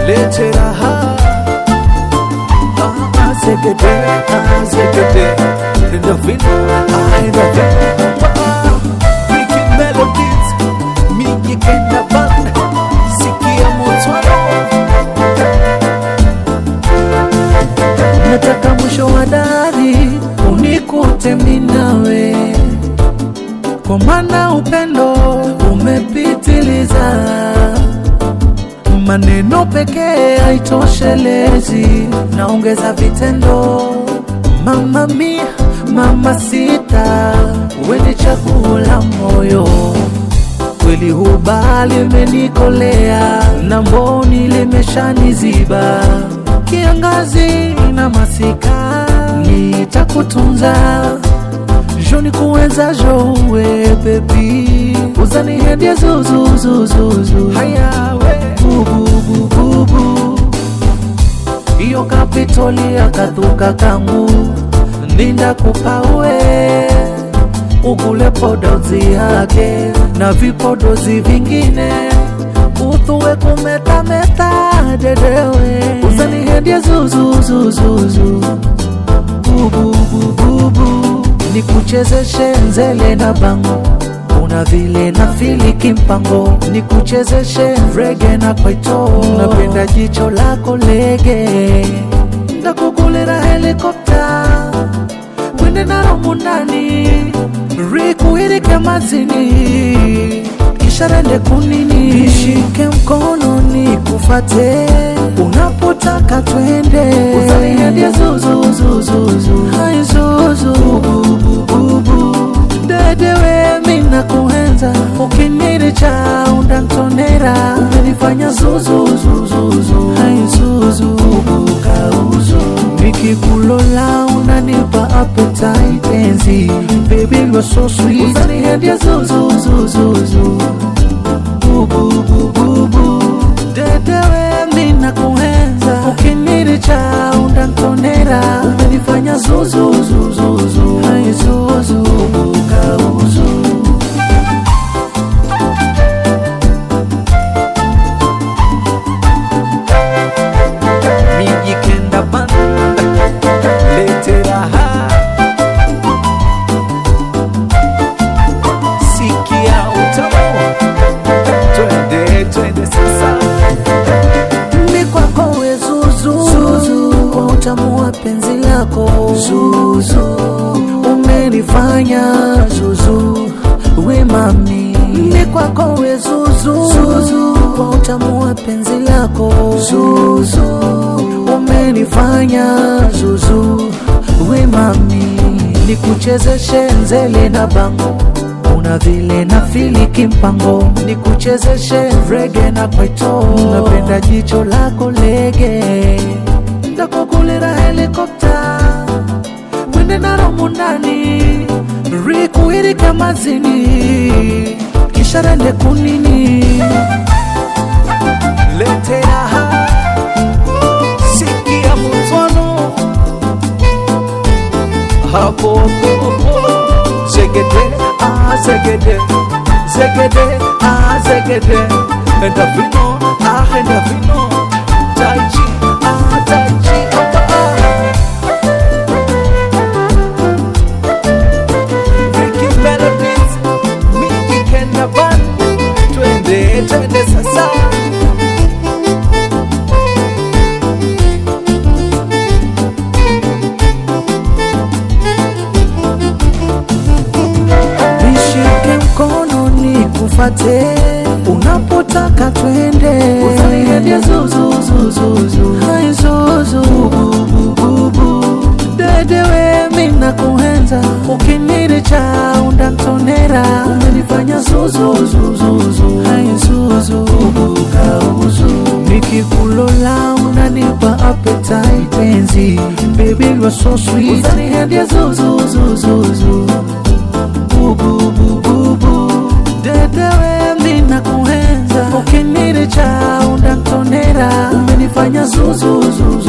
lete raha Ah, ah, zegede ah, zegede endorphino ah, endorphino Wow. Wicked melodies mingi kenda band sikia mutwalo nataka mwisho wa dari unikute minawe kwa maana upendo umepitiliza maneno pekee haitoshelezi naongeza vitendo mama mia mama sita weni chaguo la moyo kweli hubali imenikolea na mboni limeshaniziba kiangazi na masika nitakutunza joni kuweza jowe bebi uzanihendie zuzuzuzuzu hayawe bububububu iyo kapitoli akathuka kangu ninda kupawe ukule podozi yake na vipodozi vingine uthuwe kumetameta dedewe uzanihendie zuzuzuzuzu bububububu nikuchezeshe nzele na bango una vile na filiki mpango nikuchezeshe rege na kwaito napenda jicho lako lege ndakukulira helikopta kwende naro munani rikuhirike mazini kisha rende kunini nishike mkono nikufate unapotaka twende uzanihendie zuzuzuzuzu hai zuzu bubububu dedewe mina kuenza ukiniri cha undantonera umenifanya zuzuzuzuzu hai zuzu bukauzu nikikulola unanipa appetite enzi baby you are so sweet uzanihendia zuzuzuzuzu bububububu dedewe mina kuenza ukiniri cha undantonera umenifanya zuzuzuzuzu hai zuzu bukauzu miji kenda banda lete raha sikia utamu twende twende sasa mi kwako we zuzu kwa utamu wa penzi lako zuzu umenifanya zuzu we mami mi kwako we zuzu kwa utamu wa penzi lako zuzu umenifanya zuzu we mami nikuchezeshe nzele na bango una vile na filiki mpango nikuchezeshe rege na kwaito napenda jicho lako lege ndakukulira helikopta mwende naro mundani rikuhirike mazini kisha rende kunini lete raha sikia mutwano hapo hapo zegede ah zegede zegede ah zegede enda vino ah enda vino taiji ah taiji ah, ah. Ricky Melodies, Miki Kenda Band, twende twende sasa nishike mkono nikufate unapotaka twende uzanihendie zuzuzuzuzu hai zuzu bubububu dedewe mina kuhenza ukiniri cha undantonera umenifanya zuzuzuzuzu hai zuzu bukauzu nikikulola unanipa appetite enzi baby you are so sweet uzanihendie zuzuzuzuzu bububububu dedewe mina kuhenza ukiniri cha undantonera umenifanya zuzuzuzu